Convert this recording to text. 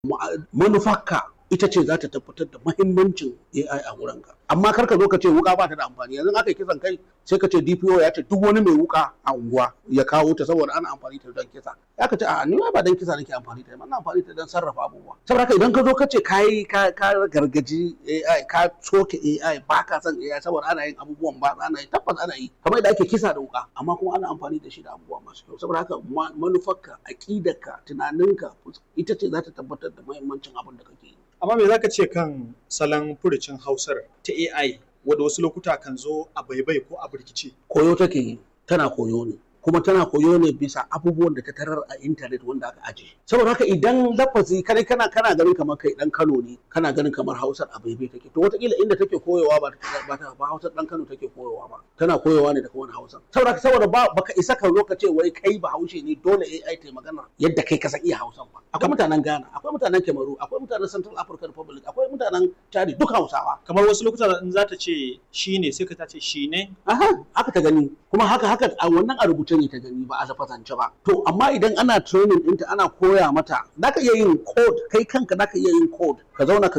manufarka ita ce za ta tabbatar da mahimmancin AI a wurinka amma kar ka zo ka ce wuka ba ta da amfani yanzu aka yi kisan kai sai ka ce DPO ya ce duk wani mai wuka a unguwa ya kawo ta saboda ana amfani ta don kisa ya ka ce a ni ba don kisa nake amfani ta ana amfani ta don sarrafa abubuwa saboda haka idan ka zo ka ce ka yi ka gargaji AI ka soke AI ba ka son AI saboda ana yin abubuwan ba ana yi tabbas ana yi kamar yadda ake kisa da wuka amma kuma ana amfani da shi da abubuwa masu kyau saboda haka manufarka aƙidarka tunaninka ita ce za ta tabbatar da mahimmancin abin da kake yi amma me zaka ce kan salon furucin hausar ta AI wadda wasu lokuta kan zo a baibai ko a birkice koyo take yi tana koyo ne kuma tana koyo ne bisa abubuwan da ta tarar a intanet wanda aka aje saboda haka idan lafazi kai kana kana ganin kamar kai dan Kano ne kana ganin kamar Hausar a baibai take to wataƙila inda take koyowa ba ba ta ba Hausar dan Kano take koyowa ba tana koyowa ne daga wani Hausa saboda saboda ba baka isa ka zo ka ce wai kai ba Haushe ne dole AI ta magana yadda kai ka san iya Hausan ba akwai mutanen Ghana akwai mutanen Cameroon akwai mutanen Central African Republic akwai mutanen Chad duk Hausawa kamar wasu lokuta in za ta ce shi ne sai ka ta ce shi ne aha haka ta gani kuma haka haka a wannan a rubuce ne ta gani ba a zafazance ba to amma idan ana training ɗinta ana koya mata zaka iya yin code kai kanka zaka iya yin code ka zauna ka